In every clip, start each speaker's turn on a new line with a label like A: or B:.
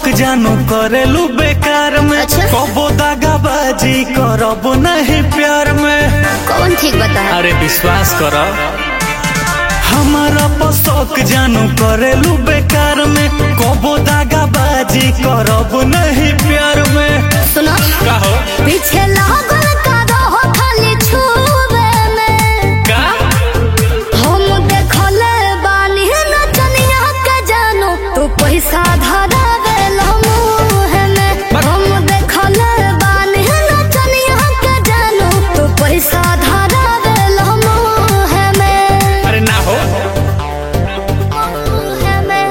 A: शौक जानू करेलू बेकार में
B: अच्छा।
A: कबो दागाबाजी करब नहीं प्यार में
B: कौन ठीक बता
A: अरे विश्वास कर हमारा पसौक जानू करेलू बेकार में कबो दागाबाजी करब नहीं प्यार में
B: सुनो
A: कहो
B: पीछे लागल का रहो खाली छुबे में
A: का
B: हम देखले बानी नचनिया के जानो तू पैसा धरावे मुँह में हम देखले बानी नचनिया के जानो तू पैसा धरावे मुँह में
A: अरे ना हो
B: मुँह में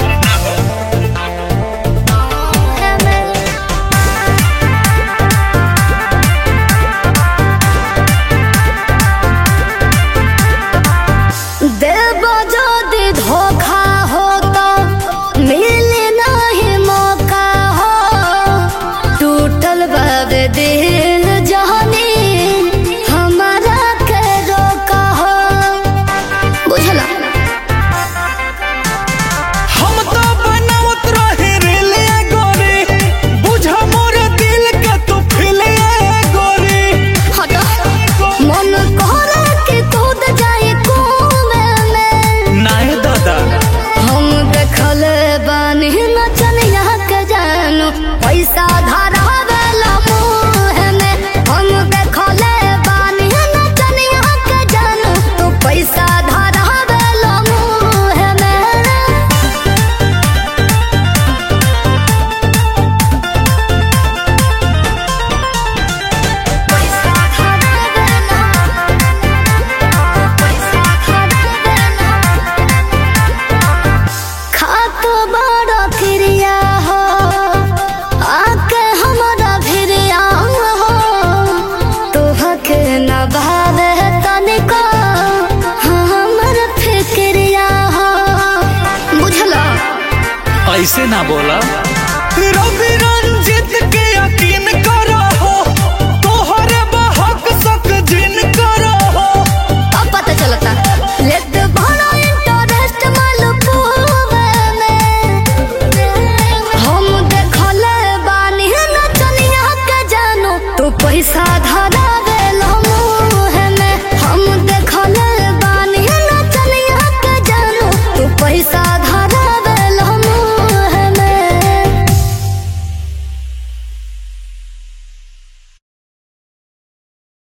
B: मुँह में देव যদি धोखा हो तो मिले नहीं मौका हो टूटल बाब दिल जहनी हमारा के रोका हो बुझला
A: हम तो बनावत रहे रेले गोरी बुझा मोर दिल के तू फिले गोरी
B: हटो मन करे कि कूद जाए कुएं में
A: नाय दादा
B: हम देखल बानी नचनिया के जानू पैसा धरावेला मुँह में हम देखल बानी नचनिया के जानू तू पैसा धरावेला मुँह में पैसा धरावेला पैसा धरावेला खातो बड़ा क्रिया हो आके हमारा भिरिया हो तोहके न भावे तनिको हमर फिक्रिया हो बुझला
A: ऐसे ना बोला